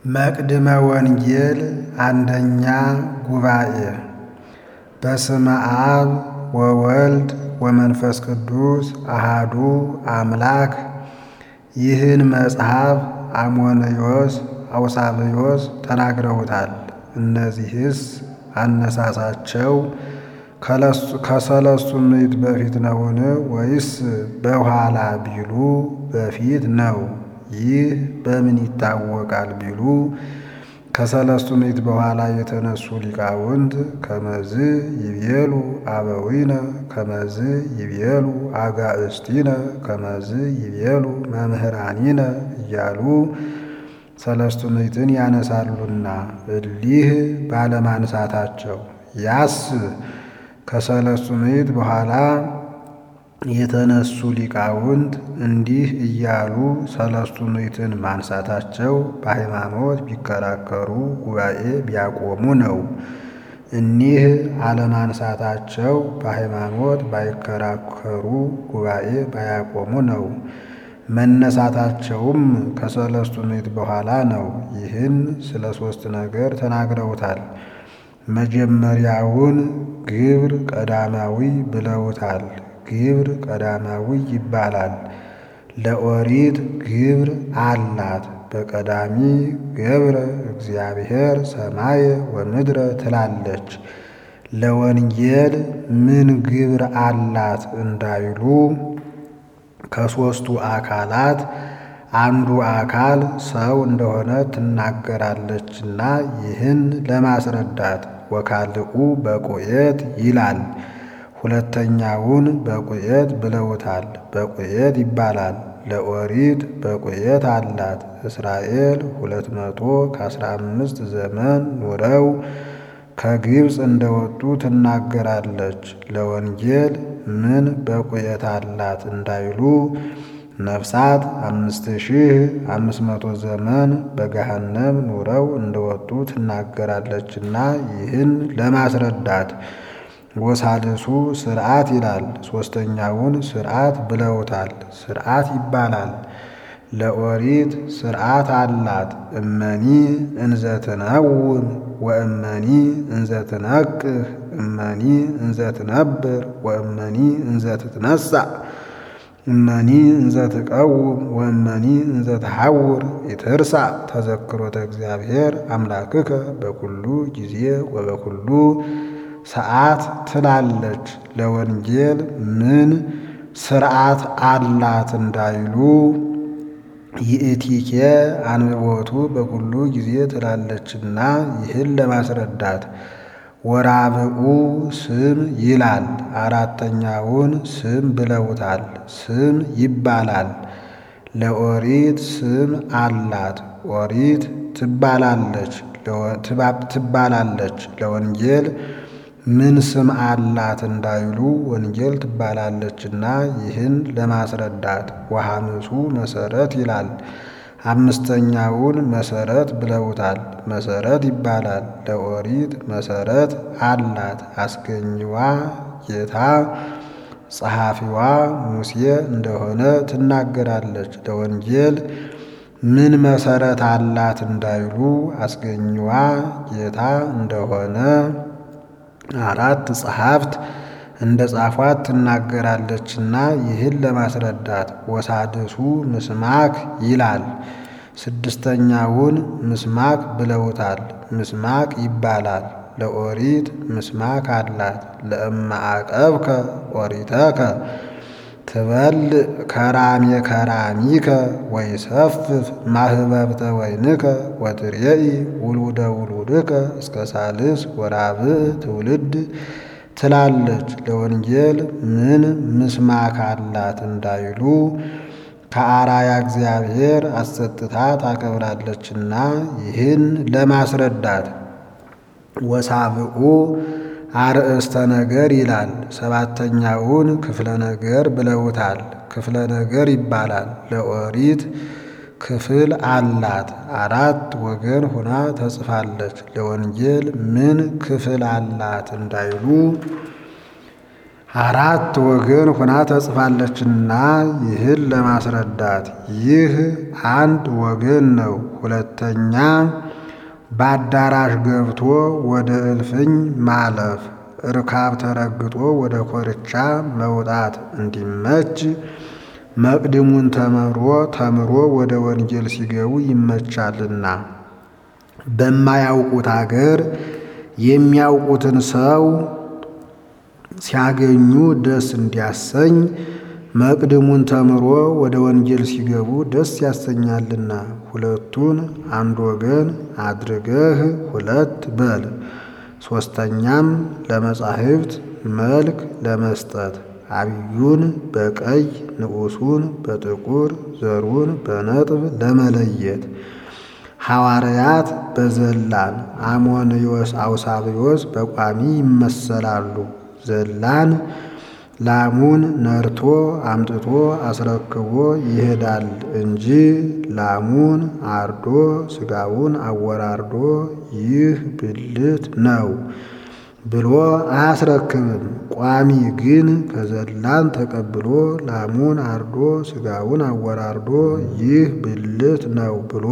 መቅድመ ወንጌል አንደኛ ጉባኤ በስመ አብ ወወልድ ወመንፈስ ቅዱስ አሃዱ አምላክ። ይህን መጽሐፍ አሞንዮስ አውሳብዮስ ተናግረውታል። እነዚህስ አነሳሳቸው ከሰለስቱ ምዕት በፊት ነውን? ወይስ በኋላ ቢሉ በፊት ነው። ይህ በምን ይታወቃል ቢሉ ከሰለስቱ ምዕት በኋላ የተነሱ ሊቃውንት ከመዝ ይቤሉ አበዊነ ከመዝ ይቤሉ አጋእስቲነ ከመዝ ይቤሉ መምህራኒነ እያሉ ሰለስቱ ምዕትን ያነሳሉና እሊህ ባለማንሳታቸው ያስ ከሰለስቱ ምዕት በኋላ የተነሱ ሊቃውንት እንዲህ እያሉ ሰለስቱ ምዕትን ማንሳታቸው በሃይማኖት ቢከራከሩ ጉባኤ ቢያቆሙ ነው። እኒህ አለማንሳታቸው በሃይማኖት ባይከራከሩ ጉባኤ ባያቆሙ ነው። መነሳታቸውም ከሰለስቱ ምዕት በኋላ ነው። ይህን ስለ ሦስት ነገር ተናግረውታል። መጀመሪያውን ግብር ቀዳማዊ ብለውታል። ግብር ቀዳማዊ ይባላል። ለኦሪት ግብር አላት። በቀዳሚ ገብረ እግዚአብሔር ሰማየ ወምድረ ትላለች። ለወንጌል ምን ግብር አላት እንዳይሉ ከሦስቱ አካላት አንዱ አካል ሰው እንደሆነ ትናገራለችና ይህን ለማስረዳት ወካልኡ በቁኤት ይላል። ሁለተኛውን በቁኤት ብለውታል። በቁኤት ይባላል። ለኦሪት በቁኤት አላት። እስራኤል ሁለት መቶ ከአስራ አምስት ዘመን ኑረው ከግብፅ እንደወጡ ትናገራለች። ለወንጌል ምን በቁኤት አላት እንዳይሉ ነፍሳት አምስት ሺህ አምስት መቶ ዘመን በገሃነም ኑረው እንደወጡ ትናገራለችና ይህን ለማስረዳት ወሳልሱ ስርዓት ይላል። ሦስተኛውን ስርዓት ብለውታል። ስርዓት ይባላል። ለኦሪት ስርዓት አላት። እመኒ እንዘትነውም ወእመኒ እንዘትነቅህ እመኒ እንዘትነብር ወእመኒ እንዘትትነሳእ እመኒ እንዘትቀውም ወእመኒ እንዘትሐውር ይትርሳእ ተዘክሮተ እግዚአብሔር አምላክከ በኩሉ ጊዜ ወበኩሉ ሰዓት ትላለች። ለወንጌል ምን ስርዓት አላት እንዳይሉ ይእቲኬ አንብቦቱ በኩሉ ጊዜ ትላለችና ይህን ለማስረዳት ወራብኡ ስም ይላል። አራተኛውን ስም ብለውታል። ስም ይባላል። ለኦሪት ስም አላት። ኦሪት ትባላለች ትባላለች። ለወንጌል ምን ስም አላት እንዳይሉ ወንጌል ትባላለችና ይህን ለማስረዳት ወሐምሱ መሰረት ይላል። አምስተኛውን መሰረት ብለውታል። መሰረት ይባላል። ለኦሪት መሰረት አላት። አስገኝዋ ጌታ ጸሐፊዋ ሙሴ እንደሆነ ትናገራለች። ለወንጌል ምን መሰረት አላት እንዳይሉ አስገኝዋ ጌታ እንደሆነ አራት ጸሐፍት እንደ ጻፏት ትናገራለችና ይህን ለማስረዳት ወሳድሱ ምስማክ ይላል። ስድስተኛውን ምስማክ ብለውታል። ምስማክ ይባላል። ለኦሪት ምስማክ አላት። ለእመ አቀብከ ኦሪተከ ትበልዕ ከራሜ ከራሚከ ወይሰፍፍ ማህበብተ ወይንከ ወትሬኢ ውሉደ ውሉድከ እስከ ሳልስ ወራብዕ ትውልድ ትላለች። ለወንጌል ምን ምስማክ አላት እንዳይሉ ከአራያ እግዚአብሔር አሰጥታ ታከብራለችና ይህን ለማስረዳት ወሳብኡ አርእስተ ነገር ይላል። ሰባተኛውን ክፍለ ነገር ብለውታል። ክፍለ ነገር ይባላል። ለኦሪት ክፍል አላት። አራት ወገን ሆና ተጽፋለች። ለወንጌል ምን ክፍል አላት እንዳይሉ አራት ወገን ሆና ተጽፋለችና ይህን ለማስረዳት ይህ አንድ ወገን ነው። ሁለተኛ በአዳራሽ ገብቶ ወደ እልፍኝ ማለፍ፣ እርካብ ተረግጦ ወደ ኮርቻ መውጣት እንዲመች መቅድሙን ተምሮ ተምሮ ወደ ወንጌል ሲገቡ ይመቻልና በማያውቁት አገር የሚያውቁትን ሰው ሲያገኙ ደስ እንዲያሰኝ መቅድሙን ተምሮ ወደ ወንጌል ሲገቡ ደስ ያሰኛልና ሁለቱን አንድ ወገን አድርገህ ሁለት በል። ሦስተኛም ለመጻሕፍት መልክ ለመስጠት አብዩን በቀይ ንዑሱን በጥቁር ዘሩን በነጥብ ለመለየት ሐዋርያት በዘላን አሞንዮስ አውሳብዮስ በቋሚ ይመሰላሉ። ዘላን ላሙን ነርቶ አምጥቶ አስረክቦ ይሄዳል እንጂ ላሙን አርዶ ሥጋውን አወራርዶ ይህ ብልት ነው ብሎ አያስረክብም። ቋሚ ግን ከዘላን ተቀብሎ ላሙን አርዶ ሥጋውን አወራርዶ ይህ ብልት ነው ብሎ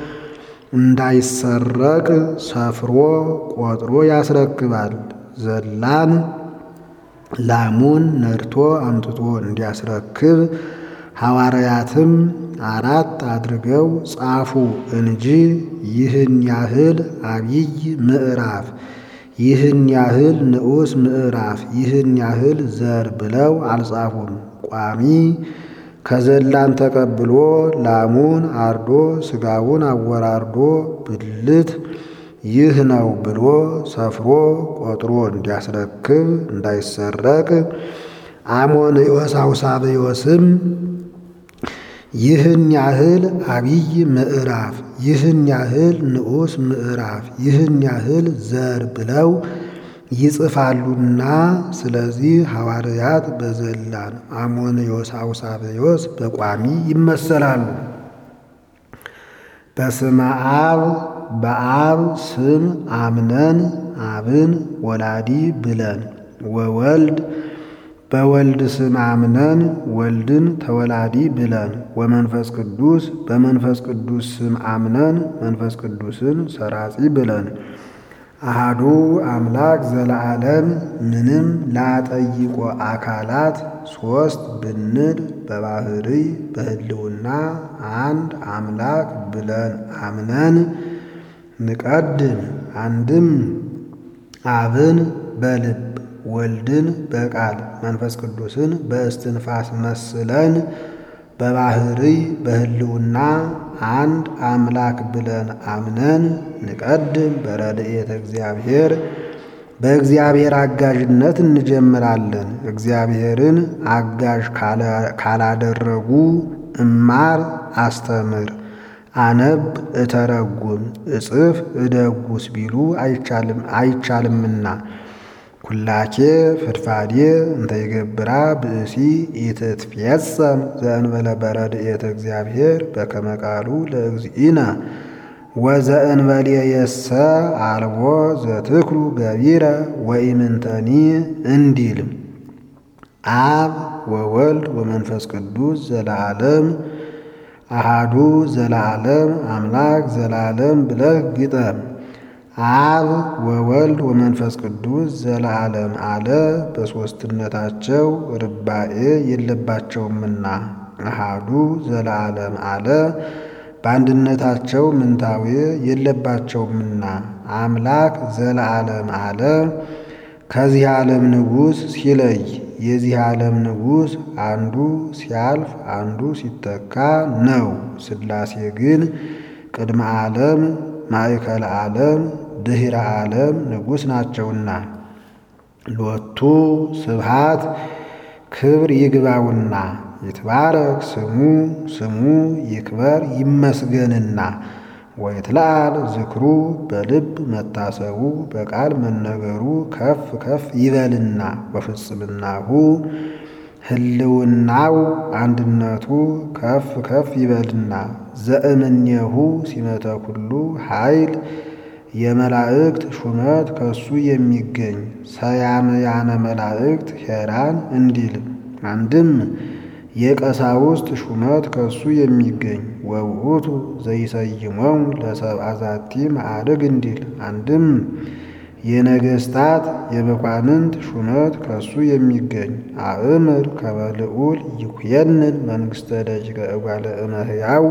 እንዳይሰረቅ ሰፍሮ ቆጥሮ ያስረክባል። ዘላን ላሙን ነድቶ አምጥቶ እንዲያስረክብ ሐዋርያትም አራት አድርገው ጻፉ እንጂ ይህን ያህል አብይ ምዕራፍ፣ ይህን ያህል ንዑስ ምዕራፍ፣ ይህን ያህል ዘር ብለው አልጻፉም። ቋሚ ከዘላን ተቀብሎ ላሙን አርዶ ሥጋውን አወራርዶ ብልት ይህ ነው ብሎ ሰፍሮ ቆጥሮ እንዲያስረክብ እንዳይሰረቅ አሞንዮስ አውሳብዮስም ይህን ያህል አብይ ምዕራፍ፣ ይህን ያህል ንዑስ ምዕራፍ፣ ይህን ያህል ዘር ብለው ይጽፋሉና ስለዚህ ሐዋርያት በዘላን አሞንዮስ አውሳብዮስ በቋሚ ይመሰላሉ። በስመ አብ በአብ ስም አምነን አብን ወላዲ ብለን ወወልድ በወልድ ስም አምነን ወልድን ተወላዲ ብለን ወመንፈስ ቅዱስ በመንፈስ ቅዱስ ስም አምነን መንፈስ ቅዱስን ሰራጺ ብለን አሃዱ አምላክ ዘለዓለም ምንም ላጠይቆ አካላት ሶስት ብንል በባህርይ በህልውና አንድ አምላክ ብለን አምነን ንቀድም አንድም አብን በልብ ወልድን በቃል መንፈስ ቅዱስን በእስትንፋስ መስለን በባህርይ በህልውና አንድ አምላክ ብለን አምነን ንቀድም በረድኤተ እግዚአብሔር በእግዚአብሔር አጋዥነት እንጀምራለን። እግዚአብሔርን አጋዥ ካላደረጉ እማር አስተምር፣ አነብ እተረጉም፣ እጽፍ እደጉስ ቢሉ አይቻልምና ኩላኬ ፍድፋዴ እንተ ይገብራ ብእሲ ኢትትፌጸም ዘእንበለ በረድኤተ እግዚአብሔር በከመ ቃሉ ለእግዚእነ ወዘእንበሌየሰ አልቦ ዘትክሉ ገቢረ ወኢምንተኒ እንዲል አብ ወወልድ ወመንፈስ ቅዱስ ዘለዓለም አሃዱ ዘለዓለም አምላክ ዘለዓለም ብለህ ግጠም። አብ ወወልድ ወመንፈስ ቅዱስ ዘለዓለም አለ በሦስትነታቸው ርባኤ የለባቸውምና። አሃዱ ዘለዓለም አለ በአንድነታቸው ምንታዌ የለባቸውምና። አምላክ ዘለዓለም አለ ከዚህ ዓለም ንጉሥ ሲለይ የዚህ ዓለም ንጉሥ አንዱ ሲያልፍ አንዱ ሲተካ ነው። ሥላሴ ግን ቅድመ ዓለም ማእከለ ዓለም ድኅረ ዓለም ንጉሥ ናቸውና ሎቱ ስብሃት ክብር ይግባውና ይትባረክ ስሙ ስሙ ይክበር ይመስገንና ወይትለዓል ዝክሩ በልብ መታሰቡ በቃል መነገሩ ከፍ ከፍ ይበልና ወፍጽምናሁ ህልውናው አንድነቱ ከፍ ከፍ ይበልና ዘእምኔሁ ሲመተ ኩሉ ኃይል የመላእክት ሹመት ከሱ የሚገኝ ሰያምያነ መላእክት ሄራን እንዲል አንድም የቀሳውስት ሹመት ከሱ የሚገኝ ወውእቱ ዘይሰይሞም ለሰብአ ዛቲ ማዕርግ እንዲል አንድም የነገስታት የመኳንንት ሹመት ከሱ የሚገኝ አእምር ከመልዑል ይኩየንን መንግሥተ ደጅቀ እጓለ እመሕያው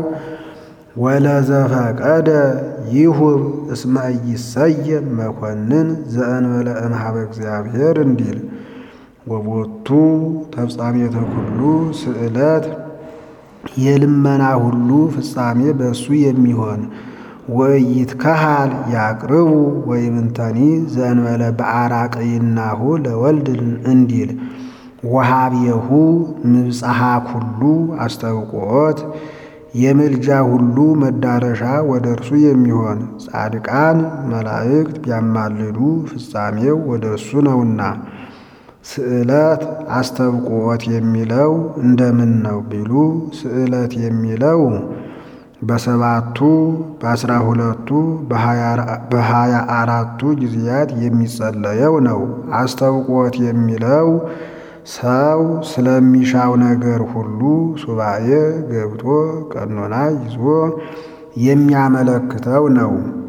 ወለዘፈቀደ ይሁብ እስመ ኢይሰየም መኮንን ዘእንበለ እምኀበ እግዚአብሔር እንዲል ወቦቱ ተፍጻሜተ ኩሉ ስዕለት የልመና ሁሉ ፍጻሜ በእሱ የሚሆን ወኢይትከሃል ያቅርቡ ወይምንተኒ ዘእንበለ በአራቅይናሁ ለወልድ እንዲል ወሃብየሁ ምብጽሐ ኩሉ አስተውቆት የምልጃ ሁሉ መዳረሻ ወደ እርሱ የሚሆን ጻድቃን መላእክት ቢያማልዱ ፍጻሜው ወደ እሱ ነውና። ስዕለት አስተብቆት የሚለው እንደምን ነው ቢሉ ስዕለት የሚለው በሰባቱ በአስራ ሁለቱ በሀያ አራቱ ጊዜያት የሚጸለየው ነው። አስተብቆት የሚለው ሰው ስለሚሻው ነገር ሁሉ ሱባኤ ገብቶ ቀኖና ይዞ የሚያመለክተው ነው።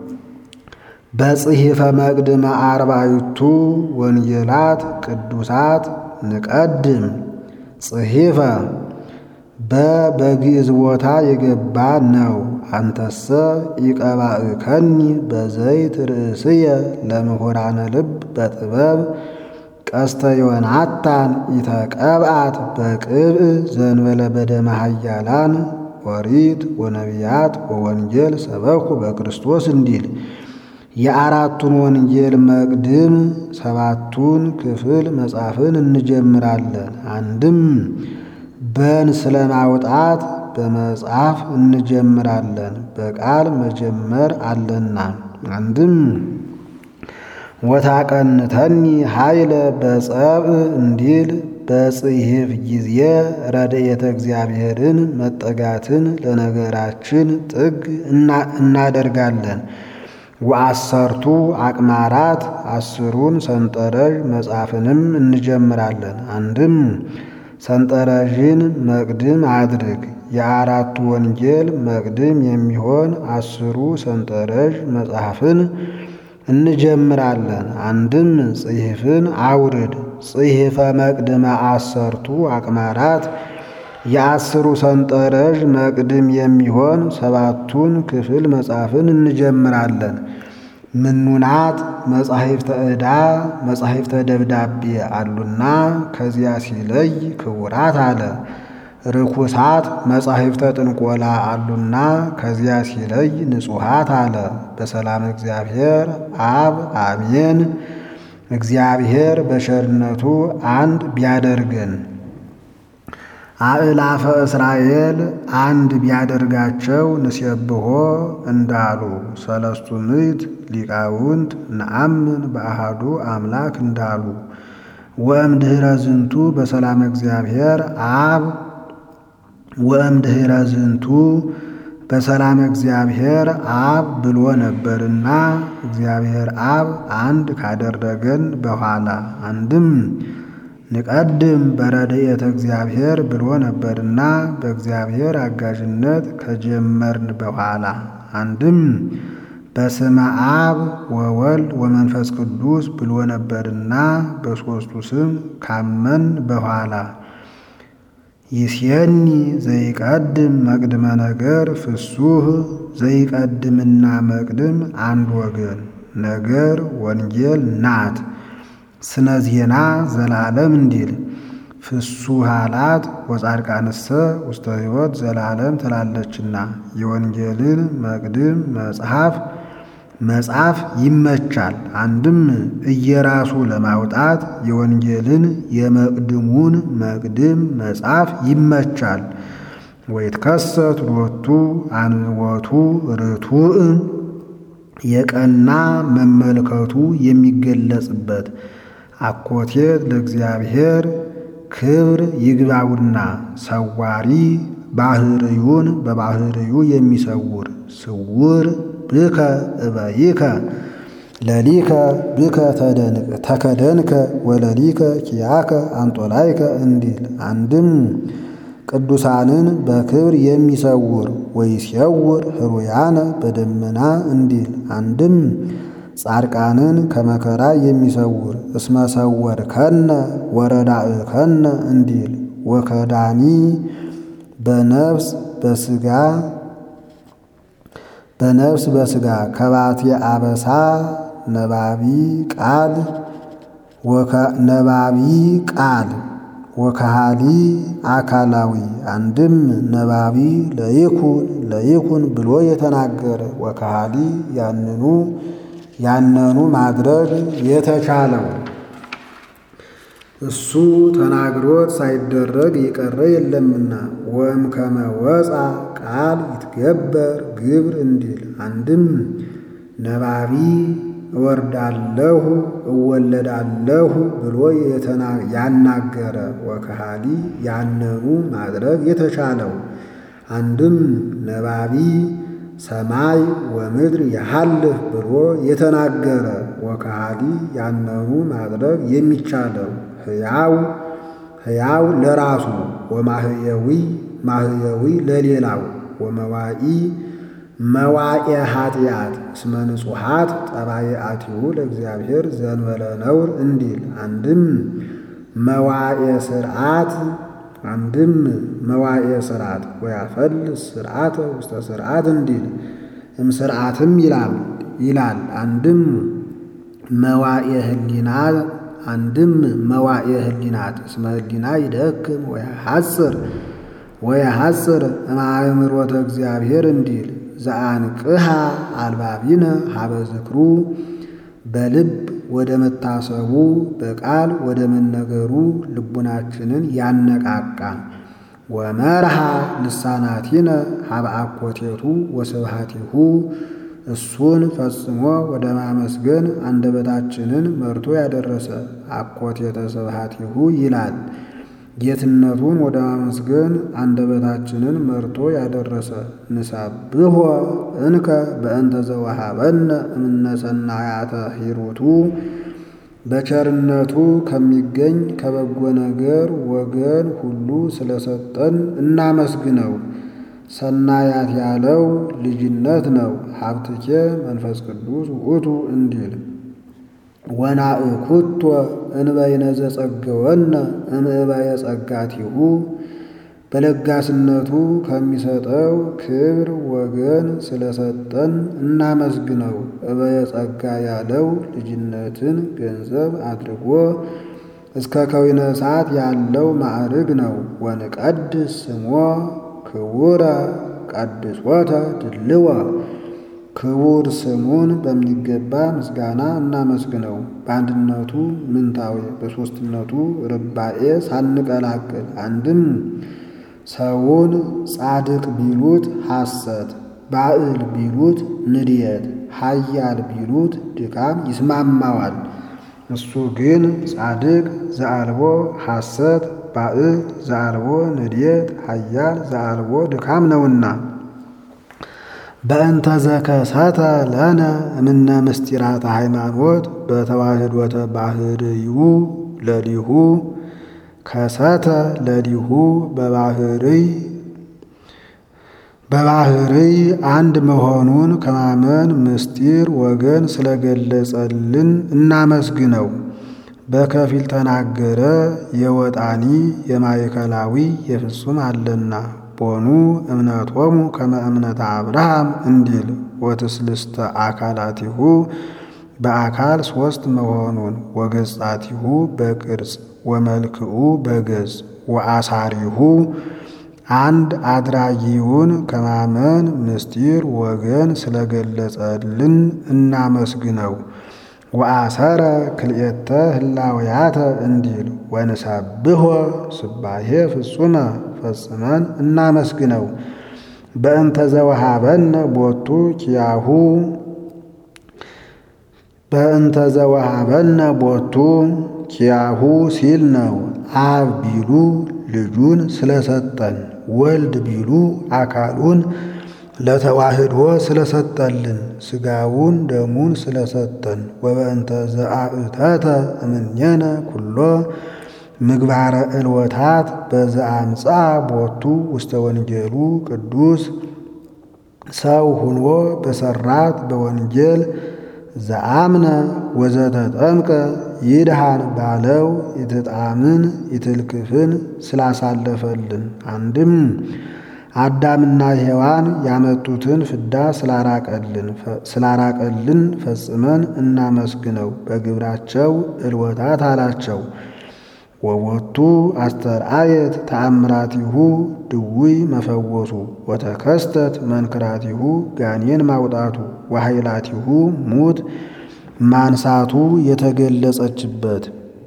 በጽሒፈ መቅድመ አርባዕቱ ወንጌላት ቅዱሳት ንቀድም ጽሒፈ በበግዕዝ ቦታ የገባ ነው። አንተሰ ኢቀባእከኒ በዘይት ርእስየ ለምሁራነ ልብ በጥበብ ቀስተ ዮናታን ኢተቀብአት በቅብእ ዘንበለ በደመ ኃያላን ኦሪት ወነቢያት ወወንጌል ሰበኩ በክርስቶስ እንዲል የአራቱን ወንጌል መቅድም ሰባቱን ክፍል መጽሐፍን እንጀምራለን። አንድም በን ስለማውጣት በመጽሐፍ እንጀምራለን፣ በቃል መጀመር አለና። አንድም ወታቀንተኒ ኃይለ በጸብእ እንዲል በጽሕፍ ጊዜ ረድኤተ እግዚአብሔርን መጠጋትን ለነገራችን ጥግ እናደርጋለን። ወአሰርቱ አቅማራት አስሩን ሰንጠረዥ መጽሐፍንም እንጀምራለን። አንድም ሰንጠረዥን መቅድም አድርግ። የአራቱ ወንጌል መቅድም የሚሆን አስሩ ሰንጠረዥ መጽሐፍን እንጀምራለን። አንድም ጽሕፍን አውርድ። ጽሕፈ መቅድመ አሰርቱ አቅማራት የአስሩ ሰንጠረዥ መቅድም የሚሆን ሰባቱን ክፍል መጽሐፍን እንጀምራለን። ምኑናት መጻሕፍተ ዕዳ መጻሕፍተ ደብዳቤ አሉና ከዚያ ሲለይ ክቡራት አለ። ርኩሳት መጻሕፍተ ጥንቆላ አሉና ከዚያ ሲለይ ንጹሓት አለ። በሰላም እግዚአብሔር አብ አሜን። እግዚአብሔር በቸርነቱ አንድ ቢያደርገን አእላፈ እስራኤል አንድ ቢያደርጋቸው ንሴብሖ እንዳሉ ሰለስቱ ምዕት ሊቃውንት ነአምን በአሃዱ አምላክ እንዳሉ ወእምድኅረ ዝንቱ በሰላም እግዚአብሔር አብ ወእምድኅረ ዝንቱ በሰላም እግዚአብሔር አብ ብሎ ነበርና እግዚአብሔር አብ አንድ ካደረገን በኋላ አንድም ንቀድም በረድኤተ እግዚአብሔር ብሎ ነበርና በእግዚአብሔር አጋዥነት ከጀመርን በኋላ አንድም በስመ አብ ወወልድ ወመንፈስ ቅዱስ ብሎ ነበርና በሦስቱ ስም ካመን በኋላ ይሴኒ ዘይቀድም መቅድመ ነገር ፍሱህ ዘይቀድምና መቅድም አንድ ወገን ነገር ወንጌል ናት። ስነ ዜና ዘላለም እንዲል ፍሱሃላት ወጻድቃንሰ ውስተ ሕይወት ዘላለም ትላለችና የወንጌልን መቅድም መጽሐፍ መጽሐፍ ይመቻል። አንድም እየራሱ ለማውጣት የወንጌልን የመቅድሙን መቅድም መጽሐፍ ይመቻል። ወይትከሰት ሎቱ አንብቦቱ ርቱዕ የቀና መመልከቱ የሚገለጽበት አኮቴት ለእግዚአብሔር ክብር ይግባውና ሰዋሪ ባህርዩን በባህርዩ የሚሰውር ስውር ብከ እበይከ ለሊከ ብከ ተከደንከ ወለሊከ ኪያከ አንጦላይከ እንዲል አንድም ቅዱሳንን በክብር የሚሰውር ወይሴውር ህሩያነ በደመና እንዲል አንድም ጻድቃንን ከመከራ የሚሰውር እስመሰወር ከነ ወረዳእ ከነ እንዲል ወከዳኒ በነፍስ በስጋ በነፍስ በስጋ ከባቴ አበሳ ነባቢ ቃል ነባቢ ቃል ወከሃሊ አካላዊ አንድም ነባቢ ለይኩን ለይኩን ብሎ የተናገረ ወከሃሊ ያንኑ ያነኑ ማድረግ የተቻለው እሱ ተናግሮት ሳይደረግ የቀረ የለምና ወም ከመወፃ ቃል ይትገበር ግብር እንዲል አንድም ነባቢ እወርዳለሁ እወለዳለሁ ብሎ ያናገረ ወከሃሊ ያነኑ ማድረግ የተቻለው አንድም ነባቢ ሰማይ ወምድር ያሃልፍ ብሎ የተናገረ ወከሃሊ ያነኑ ማድረግ የሚቻለው ሕያው ሕያው ለራሱ ወማህየዊ ማህየዊ ለሌላው ወመዋኢ መዋኤ ኃጢአት እስመ ንጹሓት ጠባይአቲሁ ለእግዚአብሔር ዘንበለ ነውር እንዲል አንድም መዋኤ ስርዓት አንድም መዋኤ ስርዓት ወያፈልስ ስርዓተ ውስተ ስርዓት እንዲል እም ስርዓትም ይላል ይላል አንድም መዋኤ ህሊና አንድም መዋኤ ህሊናት እስመ ህሊና ይደክም ወያሐጽር ወያሐጽር እማእምሮተ እግዚአብሔር እንዲል ዘአንቅሃ አልባቢነ ሀበ ዝክሩ በልብ ወደ መታሰቡ በቃል ወደ መነገሩ ልቡናችንን ያነቃቃ ወመርሃ ልሳናቲነ ሀበ አኮቴቱ ወስብሃቲሁ እሱን ፈጽሞ ወደ ማመስገን አንደበታችንን መርቶ ያደረሰ አኮቴተ ስብሃቲሁ ይላል። ጌትነቱን ወደ ማመስገን አንደበታችንን መርቶ ያደረሰ ንሳብሖ እንከ በእንተ ዘወሃበነ እምነሰናያተ ሂሩቱ በቸርነቱ ከሚገኝ ከበጎ ነገር ወገን ሁሉ ስለሰጠን እናመስግነው። ሰናያት ያለው ልጅነት ነው። ሀብትኬ መንፈስ ቅዱስ ውእቱ እንዲል ወናእኩቶ እንበይነ ዘጸገወነ እምዕበየ ጸጋቲሁ በለጋስነቱ ከሚሰጠው ክብር ወገን ስለሰጠን እናመስግነው። እበየ ጸጋ ያለው ልጅነትን ገንዘብ አድርጎ እስከ ከዊነ እሳት ያለው ማዕርግ ነው። ወንቀድስ ስሞ ክቡረ ቀድሶተ ድልወ ክቡር ስሙን በሚገባ ምስጋና እናመስግነው። በአንድነቱ ምንታዊ በሦስትነቱ ርባኤ ሳንቀላቅል አንድም ሰውን ጻድቅ ቢሉት ሐሰት፣ ባዕል ቢሉት ንድየት፣ ኃያል ቢሉት ድካም ይስማማዋል። እሱ ግን ጻድቅ ዘአልቦ ሐሰት፣ ባዕል ዘአልቦ ንድየት፣ ኃያል ዘአልቦ ድካም ነውና በእንተ ዘከሰተ ለነ እምነ ምስጢራተ ሃይማኖት በተዋህዶተ ባህርዩ ለሊሁ ከሰተ ለሊሁ በባህርይ በባህርይ አንድ መሆኑን ከማመን ምስጢር ወገን ስለገለጸልን እናመስግነው። በከፊል ተናገረ የወጣኒ የማዕከላዊ የፍጹም አለና ቦኑ እምነቶሙ ከመ እምነተ አብርሃም እንዲል ወትስልስተ አካላቲሁ በአካል ሦስት መሆኑን ወገጻቲሁ በቅርጽ ወመልክኡ በገጽ ወአሳሪሁ አንድ አድራጊውን ከማመን ምስጢር ወገን ስለገለጸልን እናመስግነው። ወአሰረ ክልኤተ ህላውያተ እንዲል ወንሰብሖ ስባሄ ፍጹመ ፈጽመን እናመስግነው። በእንተ ዘወሃበነ ቦቱ ኪያሁ በእንተ ዘወሃበነ ቦቱ ኪያሁ ሲል ነው። አብ ቢሉ ልጁን ስለሰጠን፣ ወልድ ቢሉ አካሉን ለተዋህዶ ስለሰጠልን ሥጋውን ደሙን ስለሰጠን ወበእንተ ዘአእተተ እምኔነ ኩሎ ምግባረ ዕልወታት በዘአምፃ ቦቱ ውስተ ወንጌሉ ቅዱስ ሰው ሁኖ በሰራት በወንጌል ዘአምነ ወዘተጠምቀ ይድሃን ባለው ይትጣምን ይትልክፍን ስላሳለፈልን አንድም አዳምና ሔዋን ያመጡትን ፍዳ ስላራቀልን ፈጽመን እናመስግነው። በግብራቸው ዕልወታት አላቸው። ወወቱ አስተርአየት ተአምራቲሁ ድውይ መፈወሱ ወተከስተት መንክራቲሁ ጋኔን ማውጣቱ ወኃይላቲሁ ሙት ማንሳቱ የተገለጸችበት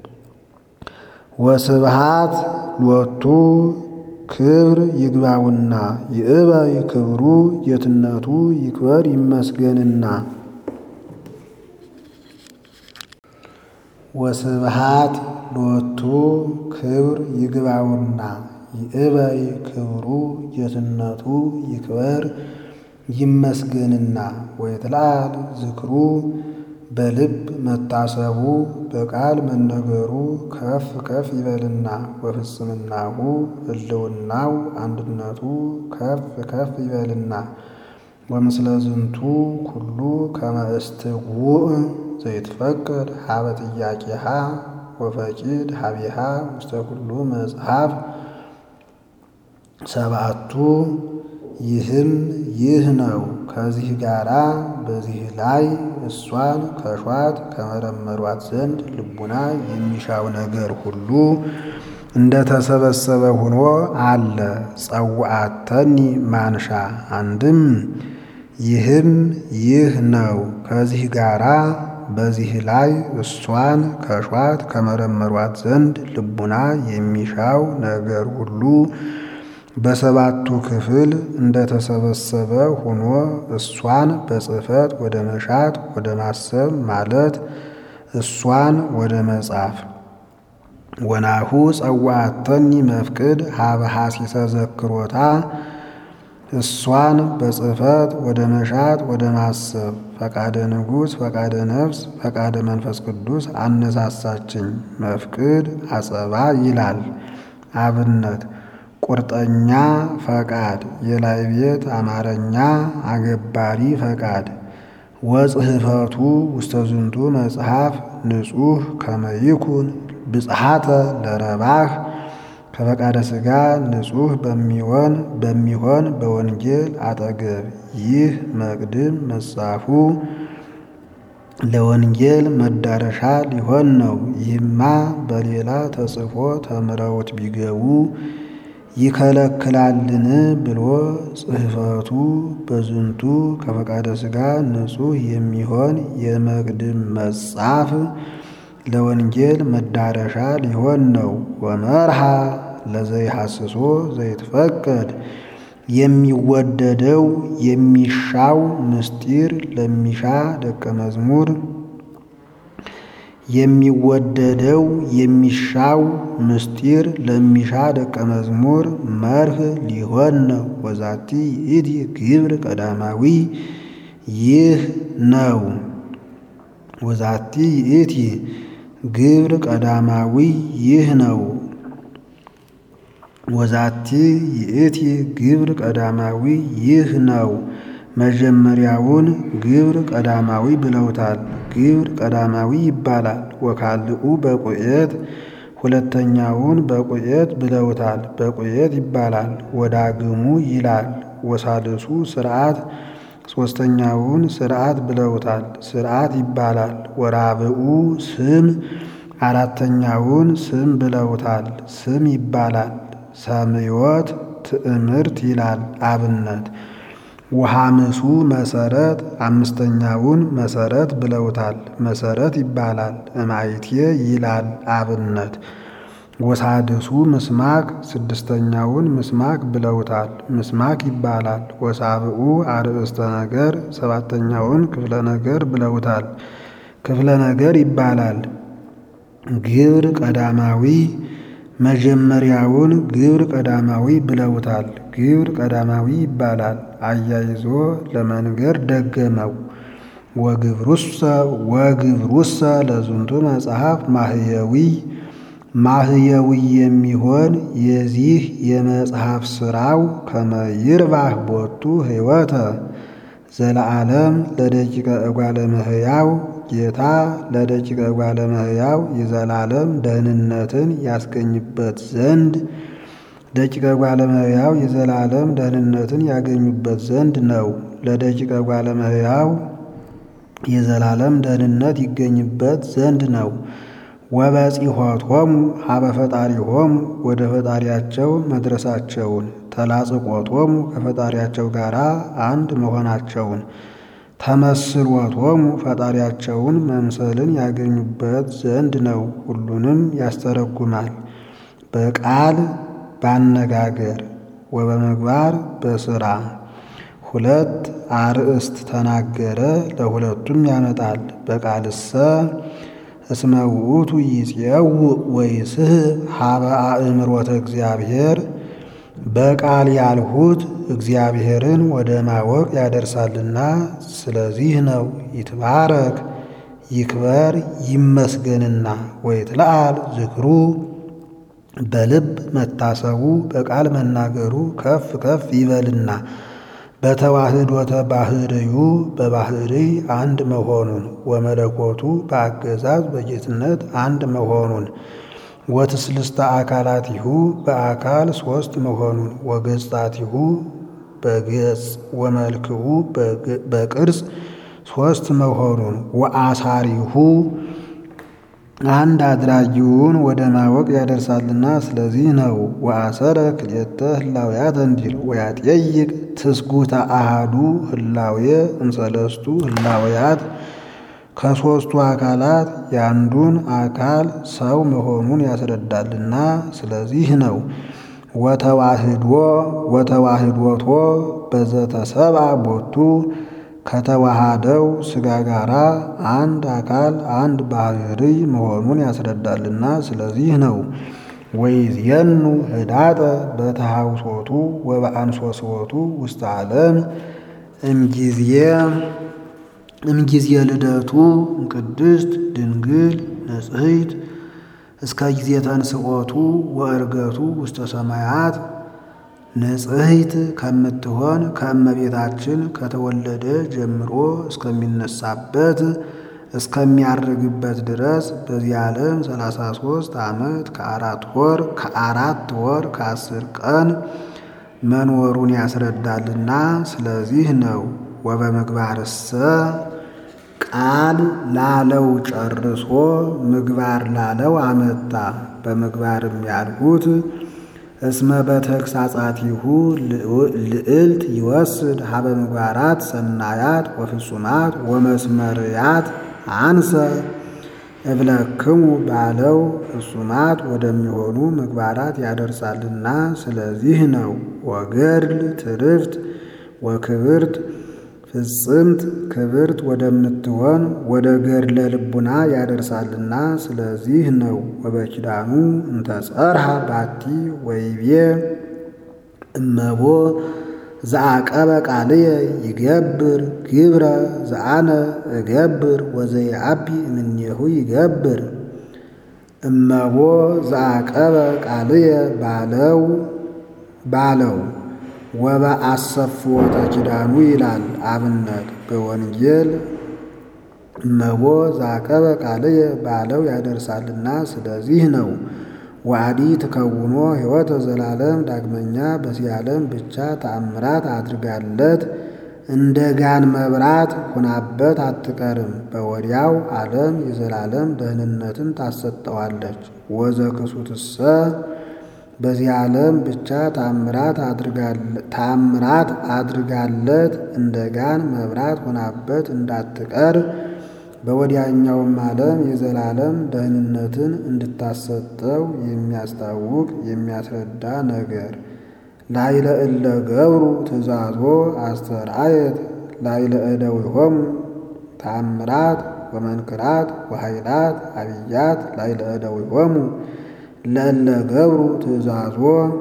ወስብሃት ሎቱ ክብር ይግባውና ይእበይ ክብሩ ጌትነቱ ይክበር ይመስገንና ወስብሃት ሎቱ ክብር ይግባውና ይእበይ ክብሩ ጌትነቱ ይክበር ይመስገንና ወይትላል ዝክሩ በልብ መታሰቡ በቃል መነገሩ ከፍ ከፍ ይበልና ወፍጽምናሁ ህልውናው አንድነቱ ከፍ ከፍ ይበልና ወምስለ ዝንቱ ኩሉ ከመ እስትውእ ዘይትፈቅድ ሀበ ጥያቄሃ ወፈቂድ ሀቢሃ ውስተ ኩሉ መጽሐፍ ሰብአቱ ይህም ይህ ነው። ከዚህ ጋራ በዚህ ላይ እሷን ከሿት ከመረመሯት ዘንድ ልቡና የሚሻው ነገር ሁሉ እንደተሰበሰበ ሆኖ አለ። ጸውአተኒ ማንሻ አንድም ይህም ይህ ነው። ከዚህ ጋራ በዚህ ላይ እሷን ከሿት ከመረመሯት ዘንድ ልቡና የሚሻው ነገር ሁሉ በሰባቱ ክፍል እንደተሰበሰበ ሆኖ እሷን በጽሕፈት ወደ መሻት ወደ ማሰብ ማለት እሷን ወደ መጻፍ ወናሁ ጸዋዕተኒ መፍቅድ ሀበ ሐሲሰ ዘክሮታ እሷን በጽሕፈት ወደ መሻት ወደ ማሰብ ፈቃደ ንጉሥ ፈቃደ ነፍስ ፈቃደ መንፈስ ቅዱስ አነሳሳችኝ። መፍቅድ አጸባ ይላል አብነት ቁርጠኛ ፈቃድ የላይ ቤት አማርኛ አገባሪ ፈቃድ ወጽሕፈቱ ውስተ ዝንቱ መጽሐፍ ንጹሕ ከመይኩን ብጽሐተ ለረባህ ከፈቃደ ሥጋ ንጹሕ በሚሆን በሚሆን በወንጌል አጠገብ ይህ መቅድም መጻፉ ለወንጌል መዳረሻ ሊሆን ነው። ይህማ በሌላ ተጽፎ ተምረውት ቢገቡ ይከለክላልን ብሎ ጽሕፈቱ በዝንቱ ከፈቃደ ሥጋ ንጹሕ የሚሆን የመቅድም መጻፍ ለወንጌል መዳረሻ ሊሆን ነው። ወመርሃ ለዘይሐስሶ ዘይትፈቀድ የሚወደደው የሚሻው ምስጢር ለሚሻ ደቀ መዝሙር የሚወደደው የሚሻው ምስጢር ለሚሻ ደቀ መዝሙር መርህ ሊሆን ነው። ወዛቲ ይእቲ ግብር ቀዳማዊ ይህ ነው። ወዛቲ ይእቲ ግብር ቀዳማዊ ይህ ነው። ወዛቲ ይእቲ ግብር ቀዳማዊ ይህ ነው። መጀመሪያውን ግብር ቀዳማዊ ብለውታል። ግብር ቀዳማዊ ይባላል። ወካልኡ በቁኤት ሁለተኛውን በቁኤት ብለውታል። በቁኤት ይባላል። ወዳግሙ ይላል። ወሳልሱ ስርዓት ሦስተኛውን ስርዓት ብለውታል። ስርዓት ይባላል። ወራብኡ ስም አራተኛውን ስም ብለውታል። ስም ይባላል። ሰምዮት ትዕምርት ይላል አብነት ወሐምሱ መሰረት አምስተኛውን መሰረት ብለውታል። መሰረት ይባላል። እማይትየ ይላል አብነት ወሳድሱ ምስማክ ስድስተኛውን ምስማክ ብለውታል። ምስማክ ይባላል። ወሳብኡ አርእስተ ነገር ሰባተኛውን ክፍለ ነገር ብለውታል። ክፍለ ነገር ይባላል። ግብር ቀዳማዊ መጀመሪያውን ግብር ቀዳማዊ ብለውታል። ግብር ቀዳማዊ ይባላል። አያይዞ ለመንገር ደገመው። ወግብሩሰ ወግብሩሰ ለዝንቱ መጽሐፍ ማህየዊ ማህየዊ የሚሆን የዚህ የመጽሐፍ ሥራው ከመይርባህ ቦቱ ሕይወተ ዘለዓለም ለደቂቀ እጓለ እመሕያው ጌታ ለደቂቀ እጓለ እመሕያው የዘላለም ደህንነትን ያስገኝበት ዘንድ ደቂቀ እጓለ እመሕያው የዘላለም ደህንነትን ያገኙበት ዘንድ ነው። ለደቂቀ እጓለ እመሕያው የዘላለም ደህንነት ይገኝበት ዘንድ ነው። ወበጺሖቶሙ ሀበ ፈጣሪሆሙ ወደ ፈጣሪያቸው መድረሳቸውን ተላጽቆቶሙ ከፈጣሪያቸው ጋር አንድ መሆናቸውን ተመስሎቶሙ ፈጣሪያቸውን መምሰልን ያገኙበት ዘንድ ነው። ሁሉንም ያስተረጉማል። በቃል ባነጋገር ወበምግባር በሥራ ሁለት አርእስት ተናገረ። ለሁለቱም ያመጣል። በቃልሰ እስመ ውእቱ ይፄውእ ወይስሕብ ሀበ አእምሮተ እግዚአብሔር በቃል ያልሁት እግዚአብሔርን ወደ ማወቅ ያደርሳልና ስለዚህ ነው። ይትባረክ ይክበር ይመስገንና ወይትለዓል ዝክሩ በልብ መታሰቡ በቃል መናገሩ ከፍ ከፍ ይበልና በተዋህዶተ ባህርዩ በባህርይ አንድ መሆኑን ወመለኮቱ በአገዛዝ በጌትነት አንድ መሆኑን ወትስልስተ አካላቲሁ በአካል ሶስት መሆኑን ወገጻቲሁ በገጽ ወመልክኡ በቅርጽ ሶስት መሆኑን ወአሳሪሁ አንድ አድራጊውን ወደ ማወቅ ያደርሳልና ስለዚህ ነው። ወአሰረ ክልኤተ ህላውያት እንዲል ወያጠይቅ ትስጉተ አሃዱ ህላዌ እምሰለስቱ ህላውያት ከሦስቱ አካላት የአንዱን አካል ሰው መሆኑን ያስረዳልና ስለዚህ ነው። ወተዋህዶ ወተዋህዶቶ በዘተሰብአ ቦቱ ከተዋሃደው ሥጋ ጋር አንድ አካል አንድ ባህርይ መሆኑን ያስረዳልና ስለዚህ ነው። ወይዜኑ ህዳጠ በተሃውሶቱ ወበአንሶስወቱ ውስተ ዓለም እምጊዜ እምጊዜ ልደቱ ቅድስት ድንግል ንጽሕት እስከ ጊዜ ተንስኦቱ ወእርገቱ ውስተ ሰማያት ንጽሕት ከምትሆን ከእመቤታችን ከተወለደ ጀምሮ እስከሚነሳበት እስከሚያርግበት ድረስ በዚህ ዓለም ሰላሳ ሦስት ዓመት ከአራት ወር ከአራት ወር ከአስር ቀን መኖሩን ያስረዳልና ስለዚህ ነው። ወበምግባርሰ ቃል ላለው ጨርሶ ምግባር ላለው አመጣ። በምግባርም ያልሁት እስመ በተግሳጻቲሁ ልዕልት ይወስድ ሀበ ምግባራት ሰናያት ወፍጹማት ወመስመርያት አንሰ እብለክሙ ባለው ፍጹማት ወደሚሆኑ ምግባራት ያደርሳልና ስለዚህ ነው። ወገድል ትርፍት ወክብርት ፍጽምት ክብርት ወደምትሆን ወደ ገድለ ልቡና ያደርሳልና ስለዚህ ነው። ወበኪዳኑ እንተጸርሃ ባቲ ወይቤ እመቦ ዘአቀበ ቃልየ ይገብር ግብረ ዘአነ እገብር ወዘየአቢ እምኔሁ ይገብር እመቦ ዘአቀበ ቃልየ ባለው ባለው ወበአሰፍወተ ኪዳኑ ይላል። አብነት በወንጌል እመቦ ዘአቀበ ቃልየ ባለው ያደርሳልና ስለዚህ ነው። ዋዲ ትከውኖ ሕይወተ ዘላለም ዳግመኛ በዚህ ዓለም ብቻ ተአምራት አድርጋለት እንደ ጋን መብራት ሁናበት አትቀርም። በወዲያው ዓለም የዘላለም ደህንነትን ታሰጠዋለች። ወዘክሱትሰ በዚህ ዓለም ብቻ ታምራት አድርጋለት እንደ ጋን መብራት ሆናበት እንዳትቀር በወዲያኛውም ዓለም የዘላለም ደህንነትን እንድታሰጠው የሚያስታውቅ የሚያስረዳ ነገር ላይለ እለ ገብሩ ትእዛዞ አስተርአየት ላይለ እደዊሆሙ ተአምራት ወመንክራት ወኃይላት አብያት ላይለ እደዊሆሙ ለእለ ገብሩ ትእዛዞ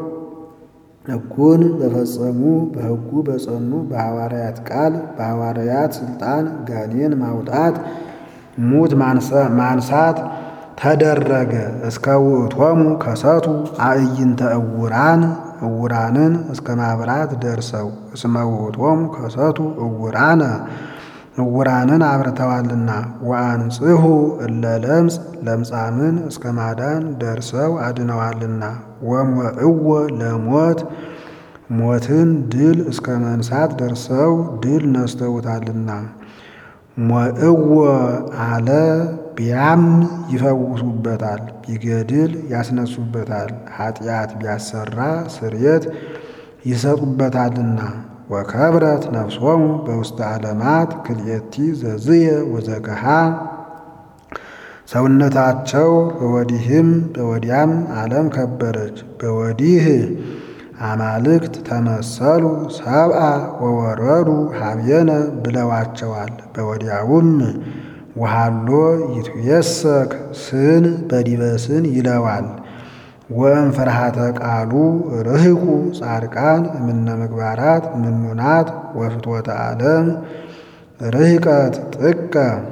ሕጉን በፈጸሙ በሕጉ በጸኑ በሐዋርያት ቃል በሐዋርያት ሥልጣን ጋኔን ማውጣት ሙት ማንሳት ተደረገ። እስከ ውእቶሙ ከሰቱ አዕይንተ እውራን እውራንን እስከ ማብራት ደርሰው እስመ ውእቶሙ ከሰቱ እውራነ እውራንን አብርተዋልና ወአንጽሑ እለ ለምጽ ለምጻምን እስከ ማዳን ደርሰው አድነዋልና ወሞዕዎ ለሞት ሞትን ድል እስከ መንሳት ደርሰው ድል ነስተውታልና ሞዕዎ አለ ቢያም ይፈውሱበታል፣ ቢገድል ያስነሱበታል፣ ኃጢአት ቢያሰራ ስርየት ይሰጡበታልና ወከብረት ነፍሶሙ በውስተ ዓለማት ክልኤቲ ዘዝየ ወዘገሃ ሰውነታቸው በወዲህም በወዲያም ዓለም ከበረች። በወዲህ አማልክት ተመሰሉ ሰብአ ወወረዱ ሀብየነ ብለዋቸዋል። በወዲያውም ወሃሎ ይትየሰክ ስን በዲበስን ይለዋል። ወእም ፍርሃተ ቃሉ ርህቁ ጻድቃን እምነ ምግባራት ምኑናት ወፍትወተ ዓለም ርህቀት ጥቀ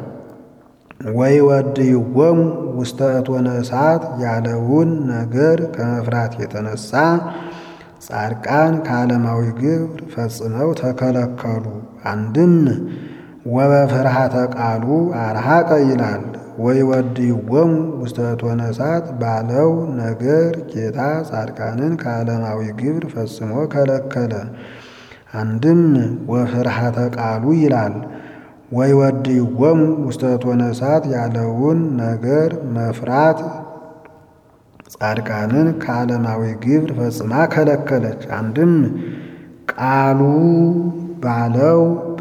ወይወድይዎሙ ውስተ እቶነ እሳት ያለውን ነገር ከመፍራት የተነሳ ጻድቃን ከዓለማዊ ግብር ፈጽመው ተከለከሉ። አንድም ወበፍርሃተ ቃሉ አርሃቀ ይላል። ወይወድይዎሙ ውስተ እቶነ እሳት ባለው ነገር ጌታ ጻድቃንን ከዓለማዊ ግብር ፈጽሞ ከለከለ። አንድም ወፍርሃተ ቃሉ ይላል። ወይወድይዎሙ ውስተ እቶነ እሳት ያለውን ነገር መፍራት ጻድቃንን ከዓለማዊ ግብር ፈጽማ ከለከለች። አንድም ቃሉ ባለው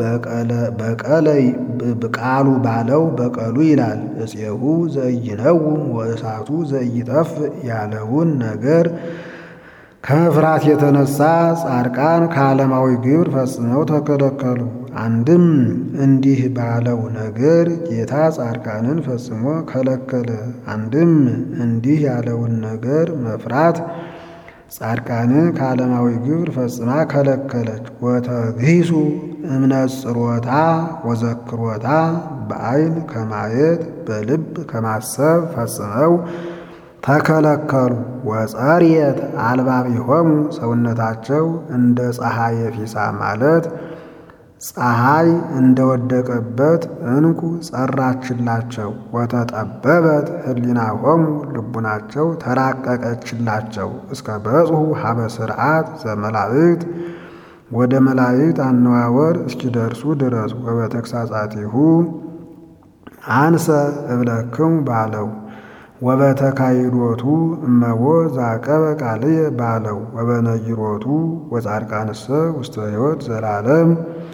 ቃሉ ባለው በቀሉ ይላል። እፄሁ ዘኢይነውም ወእሳቱ ዘኢይጠፍ ያለውን ነገር ከመፍራት የተነሳ ጻድቃን ከዓለማዊ ግብር ፈጽመው ተከለከሉ። አንድም እንዲህ ባለው ነገር ጌታ ጻድቃንን ፈጽሞ ከለከለ። አንድም እንዲህ ያለውን ነገር መፍራት ጻድቃንን ከዓለማዊ ግብር ፈጽማ ከለከለች። ወተግሂሱ እምነጽሮታ ወዘክሮታ በዐይን ከማየት በልብ ከማሰብ ፈጽመው ተከለከሉ። ወጸርየት አልባቢሆሙ ሰውነታቸው እንደ ፀሐይ ፊሳ ማለት ፀሐይ እንደወደቀበት ዕንቁ ጸራችላቸው። ወተጠበበት ህሊናሆሙ ልቡናቸው ተራቀቀችላቸው። እስከ በጽሑ ሀበ ስርዓት ዘመላእክት ወደ መላእክት አነዋወር እስኪደርሱ ድረስ ወበተግሳጻቲሁ አንሰ እብለክሙ ባለው ወበተካይዶቱ እመቦ ዛቀበ ቃልየ ባለው ወበነጊሮቱ ወጻድቃንሰ ውስተ ሕይወት ዘላለም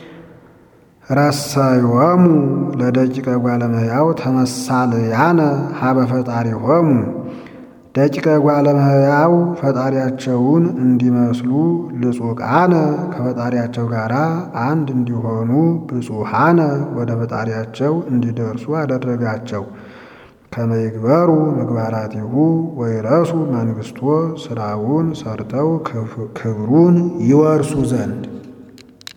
ረሰዮሙ ለደቂቀ ጓለመያው ተመሳልያነ ሀበ ፈጣሪሆሙ ደቂቀ ጓለመያው ፈጣሪያቸውን እንዲመስሉ ልጹቃነ ከፈጣሪያቸው ጋር አንድ እንዲሆኑ ብፁሃነ ወደ ፈጣሪያቸው እንዲደርሱ አደረጋቸው። ከመይግበሩ ምግባራቲሁ ወይረሱ መንግስቶ ስራውን ሰርተው ክብሩን ይወርሱ ዘንድ